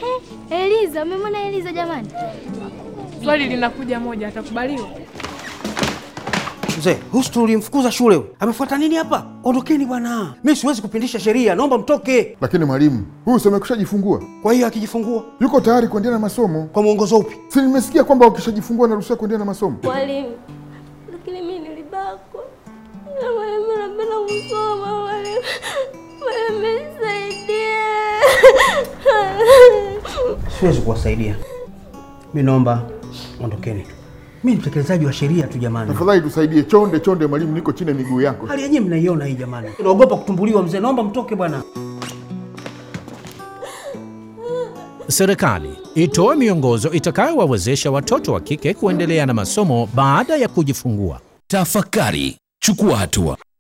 Eliza, umemwona Eliza jamani? Swali linakuja moja, atakubaliwa? Mzee, Hustu ulimfukuza shule huyu. Amefuata nini hapa? Ondokeni bwana. Mimi siwezi kupindisha sheria, naomba mtoke. Lakini mwalimu, huyu si amekushajifungua, Kwa hiyo akijifungua yuko tayari kuendelea na masomo. kwa mwongozo upi? Si nimesikia kwamba ukishajifungua naruhusiwa kuendelea na masomo. Mwalimu, lakini mimi nilibakwa. Na mwalimu napenda kusoma mwalimu. Mwalimu nisaidie. Siwezi kuwasaidia. Mimi naomba ondokeni. Mimi ni mtekelezaji wa sheria tu jamani. Tafadhali tusaidie, chonde chonde mwalimu, niko chini ya miguu yako. Hali yenyewe mnaiona hii jamani. Naogopa kutumbuliwa mzee, naomba mtoke bwana. Serikali itoe miongozo itakayowawezesha watoto wa kike kuendelea na masomo baada ya kujifungua. Tafakari, chukua hatua.